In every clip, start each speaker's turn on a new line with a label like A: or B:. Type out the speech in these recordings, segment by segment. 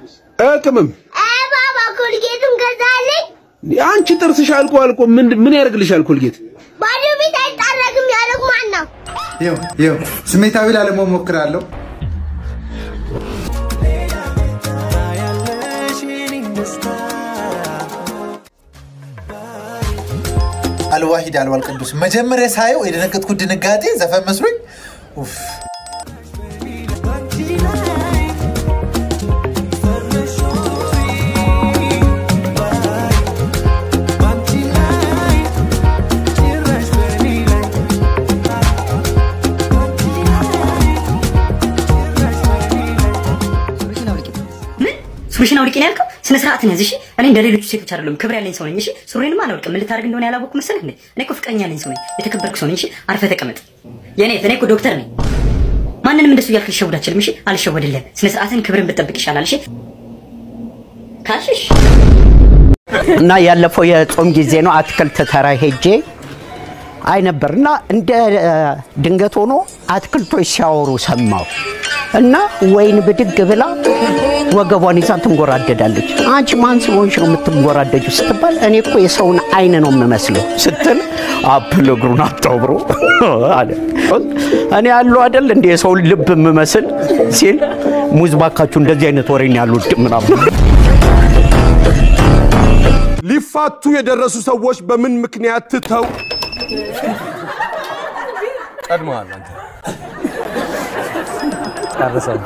A: ቅመም
B: አይ ባባ ኮልጌቱን ገዛልኝ።
A: አንቺ ጥርስሽ አልቆ አልቆ ምን ምን ያደርግልሻል ኮልጌት?
B: ባዶ ቤት አይጠረግም ያለው ማን ነው?
C: ይኸው ይኸው ስሜታዊ ላለመሆን ሞክራለሁ። አልዋሂድ አልዋል ቅዱስ መጀመሪያ ሳየው የደነገጥኩት ድንጋጤ ዘፈን መስሎኝ ኡፍ።
D: ሱሪሽን አውልቄ ነው ያልከው? ስነ ስርዓትን ያዝ እሺ። እኔ እንደ ሌሎቹ ሴቶች አይደለም፣ ክብር ያለኝ ሰው ነኝ እሺ። ሱሪንም አላውልቅም። ምን ልታደርግ እንደሆነ ያላወቅኩ መሰለህ እንዴ? እኔ እኮ ፍቅረኛ ያለኝ ሰው ነኝ፣ የተከበርኩ ሰው ነኝ እሺ። አርፈህ ተቀመጥ። የኔ እኔ እኮ ዶክተር ነኝ። ማንንም እንደሱ እያልክ ልሸውድ አልችልም እሺ። አልሸወድልህም። ስነ ስርዓትን ክብርን ብትጠብቅ ይሻላል እሺ። ካልሽሽ
E: እና ያለፈው የጾም ጊዜ ነው። አትክልት ተራ ሄጄ አይ ነበር እና እንደ ድንገት ሆኖ አትክልቶች ሲያወሩ ሰማሁ እና ወይን ብድግ ብላ ወገቧን ይዛ ትንጎራደዳለች። አንቺ ማን ስለሆንሽ ነው የምትንጎራደጁ ስትባል እኔ እኮ የሰውን አይን ነው የምመስለው ስትል አፕል እግሩን አጣብሮ አለ። እኔ ያለው አይደል እንደ የሰውን ልብ የምመስል ሲል ሙዝ ባካችሁ እንደዚህ አይነት ወሬን ያሉት ምናምን
A: ሊፋቱ የደረሱ ሰዎች በምን ምክንያት ትተው ቀድመሃል አንተ
F: ጨርሰን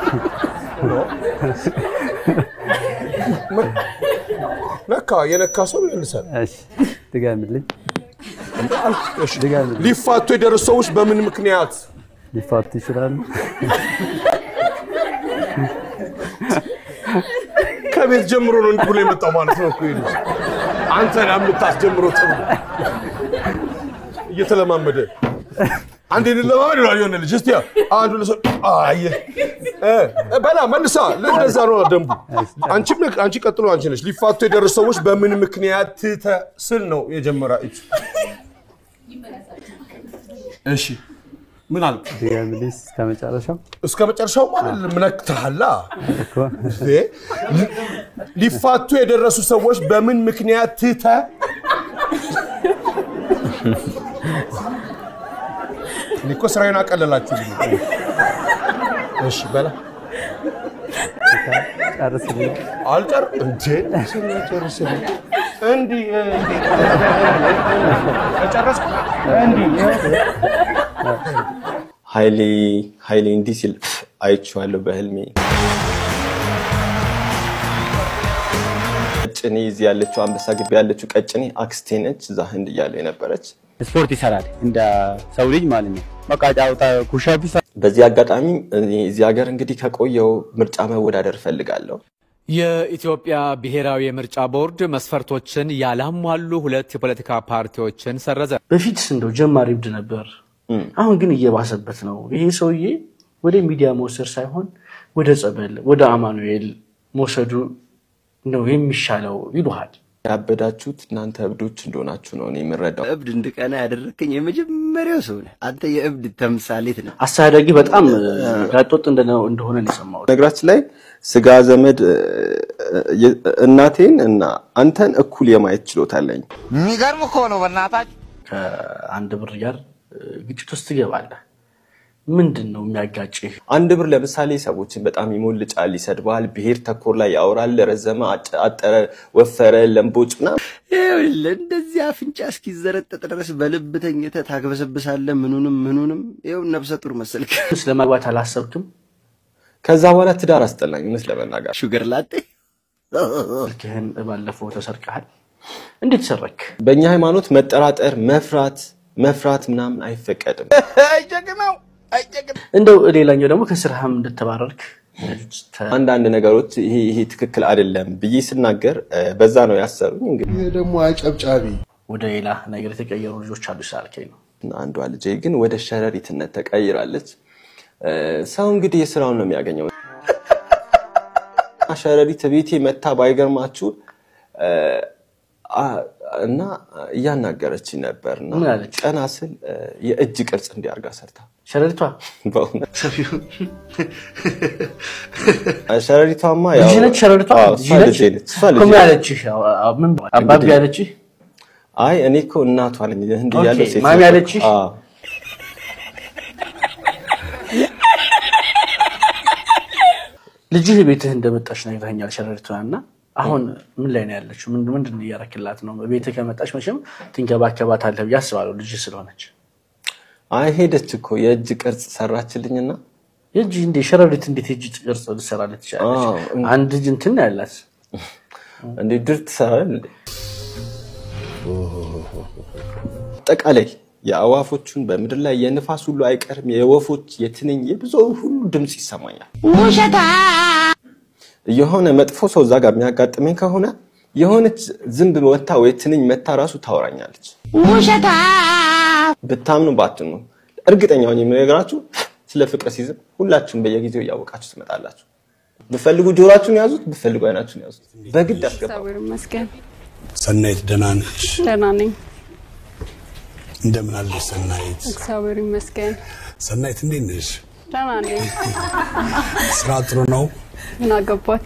A: ነካ የነካ ሰው ይመልሳል።
F: እሺ ድገምልኝ።
A: እሺ፣ ሊፋቱ የደረሱ ሰዎች በምን ምክንያት
F: ሊፋቱ ይችላሉ።
A: ከቤት ጀምሮ ነው እንዲህ ብሎ የመጣው ማለት ነው እኮ ይሄ ልጅ። አንተ ነህ የምታስጀምረው ጥሩ እየተለማመደ አንዴ እንለማመድ ይላል የሆነ ልጅ። እስቲ አንዱ ለሰ አየህ እ በላ መልሳ እንደዛ ነው ደንቡ። አንቺም ነህ- አንቺ ቀጥሎ አንቺ ነሽ። ሊፋቱ የደረሱ ሰዎች በምን ምክንያት ትተህ ስል ነው የጀመራችሁ። እሺ ምን አልክ?
F: ድገምልኝ እስከ መጨረሻው
A: እስከ መጨረሻው ማለት ምነክተሃላ
F: እኮ
A: እ ሊፋቱ የደረሱ ሰዎች በምን ምክንያት ትተህ እኔ እኮ ስራዬን አቀለላችሁልኝ። እሺ በላ
F: ጨርስልኝ።
A: አልጨር እንዴ ጨርስልኝ እንዲህ እንዲህ ከጨረስኩ እንዲህ
G: ኃይሌ ኃይሌ እንዲህ ሲል አይቼዋለሁ በህልሜ። ቀጭኔ እዚህ ያለችው አንበሳ ግቢ ያለችው ቀጭኔ አክስቴ ነች። እዛ ህንድ እያለሁ የነበረች
F: ስፖርት ይሰራል እንደ ሰው ልጅ ማለት ነው። በቃ ጫውታ ኩሻፕ ይሰራል።
G: በዚህ አጋጣሚ እኔ እዚህ ሀገር እንግዲህ ከቆየው ምርጫ መወዳደር እፈልጋለሁ።
H: የኢትዮጵያ ብሔራዊ የምርጫ ቦርድ መስፈርቶችን ያላሟሉ ሁለት የፖለቲካ ፓርቲዎችን ሰረዘ።
I: በፊት እንደው ጀማሪ እብድ ነበር። አሁን ግን እየባሰበት ነው። ይሄ ሰውዬ ወደ ሚዲያ መውሰድ ሳይሆን ወደ ጸበል፣ ወደ አማኑኤል መውሰዱ ነው የሚሻለው ይሉሃል።
G: ያበዳችሁት እናንተ እብዶች እንደሆናችሁ ነው እኔ የምረዳው።
J: እብድ እንድቀና ያደረከኝ የመጀመሪያው ሰው ነህ። አንተ የእብድ ተምሳሌት ነህ።
I: አስተዳዳጊ በጣም ጋጦጥ እንደነ- እንደሆነ ነው የሰማሁት።
G: ነገራችን ላይ ስጋ ዘመድ እ፣ የ- እናቴን እና አንተን እኩል የማየት ችሎታ አለኝ።
I: የሚገርም እኮ ነው። በእናታችሁ ከአንድ ብር ጋር እ፣ ግጭት ውስጥ ትገባለህ። ምንድን ነው የሚያጋጭህ?
G: አንድ ብር ለምሳሌ ሰዎችን በጣም ይሞልጫል፣ ይሰድባል፣ ብሔር ተኮር ላይ ያወራል፣ ረዘመ፣ አጭ- አጠረ፣ ወፈረ፣ ለምቦጭ ምናምን
J: ይኸውልህ እንደዚህ አፍንጫ እስኪዘረጠጥ ድረስ በልብ ተኝተህ ታግበሰብሳለህ። ምኑንም ምኑንም ይኸው ነብሰ ጡር መሰልክ።
I: ስለማግባት አላሰብክም?
G: ከዛ በኋላ ትዳር አስጠላኝ እውነት ለመናገር
J: ሹገር ላጤ
I: ስልክህን ባለፈው ተሰርቀሃል። እንዴት ሰረክ?
G: በእኛ ሃይማኖት መጠራጠር፣ መፍራት መፍራት ምናምን አይፈቀድም።
J: ጀግናው
I: እንደው ሌላኛው ደግሞ ከስራህም እንደተባረርክ
G: አንዳንድ ነገሮች ይሄ ይሄ ትክክል አይደለም ብዬ ስናገር እ፣ በዛ ነው ያሰሩኝ። እንግዲህ
C: ይህ ደግሞ አጨብጫቢ
I: ወደ ሌላ ነገር የተቀየሩ ልጆች አሉ ስላልከኝ ነው።
G: አንዷ ልጄ ግን ወደ ሸረሪትነት ተቀይራለች። እ፣ ሰው እንግዲህ የስራውን ነው የሚያገኘው። ሸረሪት ቤቴ መታ ባይገርማችሁ እ፣ አ- እና እያናገረችኝ ነበር እና
I: ምን አለች?
G: ቀና ስል እ፣ የእጅ ቅርጽ እንዲያርጋ ሰርታ
I: ሸረሪቷ
G: በእውነት ሸረሪቷማ ያው-
I: ልጅ ነች ሸረሪቷ
G: አዎ፣
I: ልጅ
G: እሷ
I: ነች
G: ልጄ ነች። እሷ ልጄ
I: እኮ ምን
G: ነች።
I: ያለችሽ? አዎ፣ አዎ፣ ምን አባቢ
G: እንግዲህ-
I: ያለችሽ?
G: አይ እኔ እኮ እናቷ ነኝ ህንድ
I: ኦኬ፣
G: እያለሁ ሴት
I: ማሚ
G: ነበርኩ።
I: ያለችሽ?
G: አዎ።
I: ልጅህ ቤትህ እንደመጣች ነግረኸኛል ሸረሪቷ እና አሁን ምን ላይ ነው ያለችው? ምን- ምንድን ነው እያረክላት ነው? ቤትህ ከመጣች መቼም ትንከባከባታለህ ብዬ አስባለሁ ልጅህ ስለሆነች።
G: አይ ሄደች እኮ የእጅ ቅርጽ ሰራችልኝና
I: የእጅ እንዴ ሸረሪት እንዴት የእጅ ቅርጽ ልትሰራለች ትችላለች?
G: አዎ፣ እን-
I: አንድ እጅ እንትን ነው ያላት
G: እንዴ ድር ትሰራለህ እንዴ? አጠቃላይ የአዋፎቹን በምድር ላይ የንፋስ ሁሉ አይቀርም፣ የወፎች፣ የትንኝ፣ የብዙ ሁሉ ድምፅ ይሰማኛል።
B: ውሸታ
G: የሆነ መጥፎ ሰው እዛ ጋር የሚያጋጥመኝ ከሆነ የሆነች ዝንብ ወታ ወይ ትንኝ መታ ራሱ ታወራኛለች።
B: ውሸታ
G: ብታምኑ ባትኑ እርግጠኛ ሆኜ የምነግራችሁ ስለ ፍቅር ሲዝም ሁላችሁም በየጊዜው እያወቃችሁ ትመጣላችሁ። ብፈልጉ ጆሯችሁን ያዙት፣ ብፈልጉ አይናችሁን ያዙት። በግድ አስገባ
K: እግዚአብሔር ይመስገን
L: ሰናይት ደህና ነሽ?
K: ደህና ነኝ።
L: እንደምን አለሽ ሰናይት?
K: እግዚአብሔር ይመስገን
L: ሰናይት እንዴት ነሽ?
K: ደህና ነኝ።
L: ስራ ጥሩ ነው?
K: ምን አገባክ?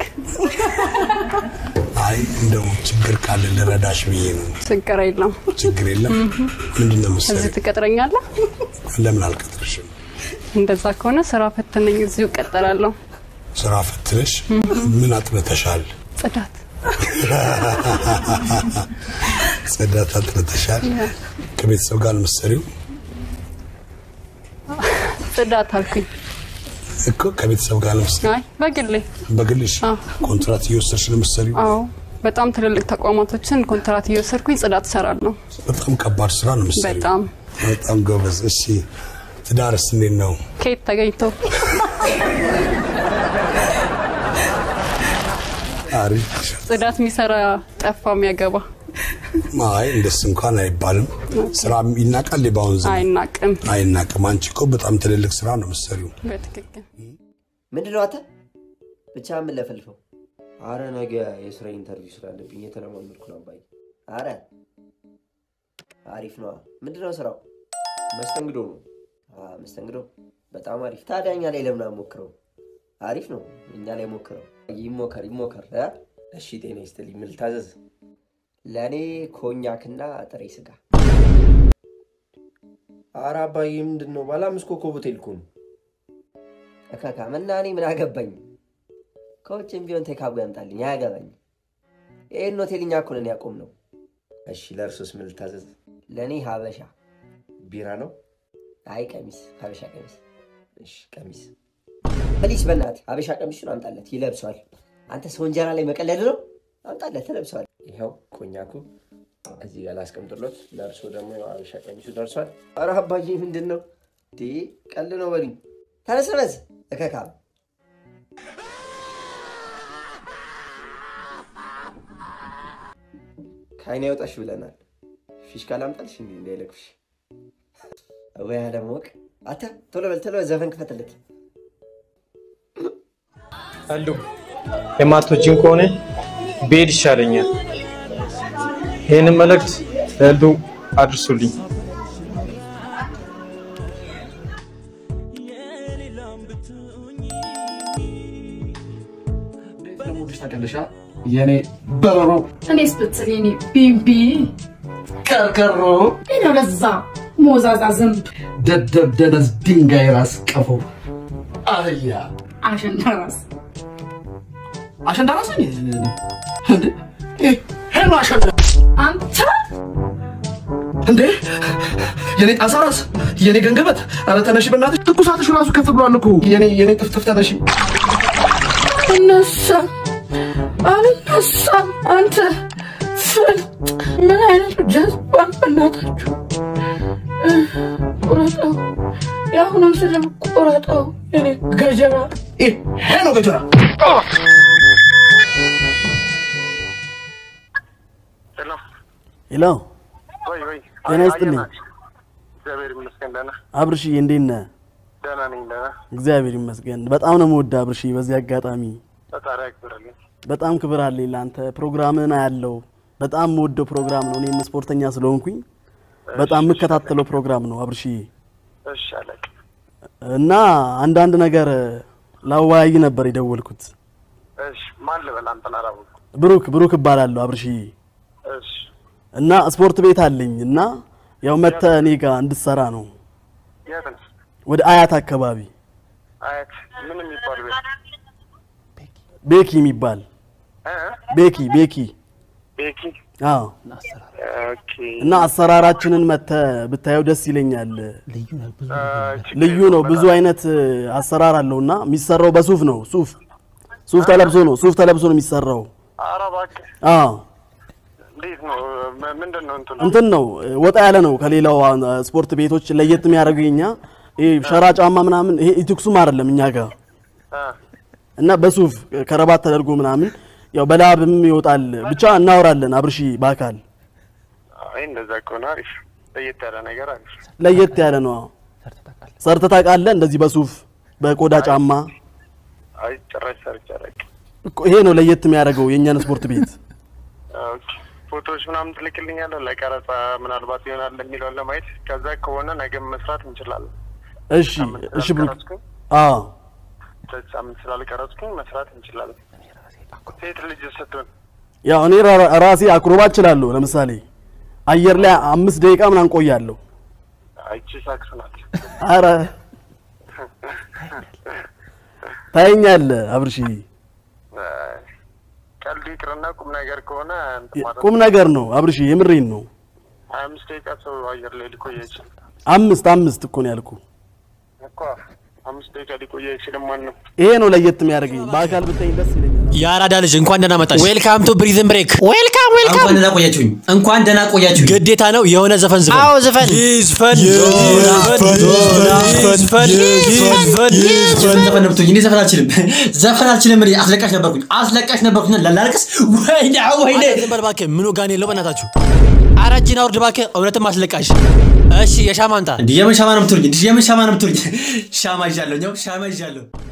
L: አይ እንደው ችግር ካለ ልረዳሽ ብዬ ነው።
K: ችግር የለም።
L: ችግር የለም። ምንድን ነው
K: እዚህ
L: መሰለኝ፣
K: ትቀጥረኛለህ?
L: ለምን አልቀጥርሽም?
K: እንደዛ ከሆነ ስራ ፈትነኝ፣ እዚሁ እቀጥላለሁ።
L: ስራ ፈትነሽ ምን አጥንተሻል?
K: ጽዳት
L: ጽዳት አጥንተሻል? ከቤተሰብ ጋር የምትሰሪው
K: ጽዳት አልኩኝ።
L: እኮ ከቤተሰብ ጋር ለምትሰሪው
K: አይ በግሌ
L: በግልሽ ኮንትራት እየወሰድሽ ነው የምትሰሪው?
K: አዎ፣ በጣም ትልልቅ ተቋማቶችን ኮንትራት እየወሰድኩኝ ጽዳት እሰራለሁ።
L: በጣም ከባድ ስራ ነው የምትሰሪው።
K: በጣም
L: በጣም ጎበዝ። እሺ ትዳርስ እንዴት ነው?
K: ከየት ተገኝቶ
L: አሪፍ
K: ጽዳት የሚሰራ ጠፋ የሚያገባ
L: አይ እንደስ እንኳን አይባልም። ስራ ይናቃል በአሁን ዘመን
K: አይናቅም።
L: አይናቅም። አንቺ እኮ በጣም ትልልቅ ስራ ነው የምትሰሪው።
K: በትክክል
J: ምንድን ነው አንተ ብቻ የምንለፈልፈው? አረ ነገ የስራ ኢንተርቪው ስላለብኝ የተለማመድኩ ነው አባዬ። አረ አሪፍ ነዋ። ምንድን ነው ስራው? መስተንግዶ ነው። አ፣ መስተንግዶ በጣም አሪፍ። ታዲያ እኛ ላይ ለምን አሞክረው? አሪፍ ነው። እኛ ላይ ሞክረው። ይሞከር ይሞከር። እ? እሺ ጤና ይስጥልኝ። ምን ልታዘዝ? ለእኔ ኮኛክና ጥሬ ስጋ። አረ አባዬ ምንድን ነው? ባለ አምስት ኮከብ ሆቴል እኮ ነው። እካካም እና እኔ ምን አገባኝ? ከውጭም ቢሆን ቴካቡ ያምጣልኝ፣ አያገባኝ። ይህን ሆቴል እኛ እኮ ነን ያቆም ነው። እሺ ለእርሶስ ምን ልታዘዝ? ለእኔ ሀበሻ ቢራ ነው። አይ ቀሚስ፣ ሀበሻ ቀሚስ። እሺ ቀሚስ ፕሊስ፣ በእናትህ ሀበሻ ቀሚሱን አምጣለት፣ ይለብሰዋል። አንተ ሰው እንጀራ ላይ መቀለድ ነው። አምጣለት፣ ተለብሰዋል። ይኸው ኮኛኩ እዚህ ጋር ላስቀምጥሎት፣ ለእርሶ ደግሞ ያው ሀበሻ ቀሚሱ ደርሷል። ኧረ አባዬ ምንድን ነው እንዴ? ቀልድ ነው በሉኝ። ተነስ በዝ እከካም ከአይን ያውጣሽ ብለናል። ፊሽካ ላምጣልሽ እንዲ እንዳይለቅፍሽ ወይ አለማወቅ። አተ ቶሎ በል ቶሎ በል ዘፈን ክፈትለት።
M: አሉ የማቶችን ከሆነ ብሄድ ይሻለኛል። ይህንን መልእክት ለሉ አድርሱልኝ።
N: የኔ በረሮ
O: እኔስ ብትል የኔ ቢምቢ
N: ቀርቀሮ
O: ነው ለዛ ሞዛዛ ዝንብ
N: ደደብ ደነዝ ድንጋይ ራስ ቀፎ አህያ
O: አሸንዳ ራስ
N: አሸንዳ ራስ ነኝ እንዴ? ይሄ ነው አሸንዳ
O: አንተ
N: እንዴ የኔ ጣሳ ራስ የኔ ገንገበት ኧረ ተነሺ በእናትሽ ትኩሳትሽ ራሱ ከፍ ብሏል እኮ የኔ የኔ ጥፍጥፍ ተነሺ
O: እነሳ አልነሳም አንተ ፍል ምን አይነቱ ጀዝባን በእናታችሁ ቁረጠው የአሁኑን ስድብ ቁረጠው የኔ ገጀራ
N: ይሄ ነው ገጀራ
P: ሄሎ
Q: ወይ ወይ
P: ጤና ይስጥልኝ
Q: እግዚአብሔር ይመስገን ደህና
P: አብርሽዬ እንዴት ነህ
Q: ደህና ነኝ ደህና
P: እግዚአብሔር ይመስገን በጣም ነው የምወድህ አብርሽዬ በዚህ አጋጣሚ
Q: ፈጣሪ ያክብርልኝ
P: በጣም ክብር አለኝ ለአንተ ፕሮግራምህን አያለው በጣም የምወደው ፕሮግራም ነው። እኔም ስፖርተኛ ስለሆንኩኝ በጣም የምከታተለው ፕሮግራም ነው አብርሽዬ።
Q: እሺ አለቅ
P: እና አንዳንድ ነገር ላወያይ ነበር የደወልኩት።
Q: እሺ ማን ልበል አንተን አላወኩም።
P: ብሩክ ብሩክ እባላለሁ አብርሽዬ።
Q: እሺ
P: እና ስፖርት ቤት አለኝ እና ያው መተህ እኔ ጋር እንድትሰራ ነው
Q: የት ነው?
P: ወደ አያት አካባቢ
Q: አያት ምን የሚባል ቤት?
P: ቤኪ የሚባል
Q: እ?
P: ቤኪ ቤኪ
Q: ቤኪ
P: አዎ
Q: ኦኬ
P: እና አሰራራችንን መተህ ብታየው ደስ ይለኛል።
Q: እ፣
P: ልዩ ነው። ብዙ አይነት አሰራር አለው እና የሚሰራው በሱፍ ነው። ሱፍ ሱፍ ተለብሶ ነው ሱፍ ተለብሶ ነው የሚሰራው።
Q: ኧረ እባክህ
P: አዎ
Q: እንዴት ነው? ም- ምንድን ነው እንትኑ?
P: እንትን ነው ወጣ ያለ ነው ከሌላው አ, ስፖርት ቤቶች ለየት የሚያደርገው የኛ ይሄ ሸራ ጫማ ምናምን ይሄ ኢትክሱም አይደለም እኛ ጋር
Q: እ፣
P: እና በሱፍ ከረባት ተደርጎ ምናምን ያው በላብም ይወጣል። ብቻ እናወራለን አብርሺ በአካል
Q: አይ እንደዛ ከሆነ አሪፍ ለየት ያለ ነገር አሪፍ።
P: ለየት ያለ ነው። አዎ። ሰርተህ ታውቃለህ? እንደዚህ በሱፍ በቆዳ ጫማ
Q: አይ ጭራሽ ሰርቼ አላውቅም።
P: እኮ ይሄ ነው ለየት የሚያደርገው የእኛን ስፖርት ቤት።
Q: ኦኬ ፎቶዎች ምናምን ትልክልኛለህ ለቀረጻ ምናልባት ይሆናል የሚለውን ለማየት ከዛ ከሆነ ነገም መስራት እንችላለን።
P: እሺ እሺ ብሩክ አዎ
Q: በዚህ ሳምንት ስላልቀረጽኩኝ መስራት እንችላለን። ሴት ልጅ ስትሆን
P: ያው እኔ ራ- ራሴ አክሮባት እችላለሁ። ለምሳሌ አየር ላይ አምስት ደቂቃ ምናምን ቆያለሁ።
Q: አይቺ ሳክስ ናት።
P: አረ ታየኛለህ አብርሽዬ፣
Q: ቀልዱ ይቅርና ቁም ነገር ከሆነ እንትን ማለት
P: ቁም ነገር ነው አብርሽዬ፣ የምሬን ነው።
Q: ሀያ አምስት ደቂቃ ሰው አየር ላይ ሊቆይ አይችልም
P: አምስት አምስት እኮ ነው ያልኩ።
Q: እኮ አምስት ደቂቃ ሊቆይ አይችልም። ማንም
P: ይሄ ነው ለየት የሚያደርገኝ። በአካል ብታኝ ደስ ይለኛል።
R: የአራዳ ልጅ እንኳን ደህና መጣሽ። ዌልካም ቱ ብሪዝን ብሬክ።
S: ዌልካም ዌልካም። እንኳን ደህና ቆያችሁኝ። እንኳን ደህና ቆያችሁኝ።
R: ግዴታ ነው የሆነ ዘፈን ዝፈን።
S: አዎ ዝፈን።
R: ይዝፈን
S: ይዝፈን።
R: ይዝፈን ይዝፈን
S: ይዝፈን ዘፈን ነው ብትሉኝ እኔ ዘፈን አልችልም። ዘፈን አልችልም። እኔ አስለቃሽ ነበርኩኝ አስለቃሽ ነበርኩኝ። ላላልቅስ ወይኔ ወይኔ።
R: ዝም በል እባክህ። ምኑ ጋር ነው የለው በእናታችሁ። ኧረ እጅህን አውርድ እባክህ። እውነትም አስለቃሽ። እሺ የሻማ አምጣ።
S: እንዲህ የምን ሻማ ነው የምትሉኝ? እንዲህ የምን ሻማ ነው የምትሉኝ? ሻማ ይዣለሁ፣ እኛው ሻማ ይዣለሁ።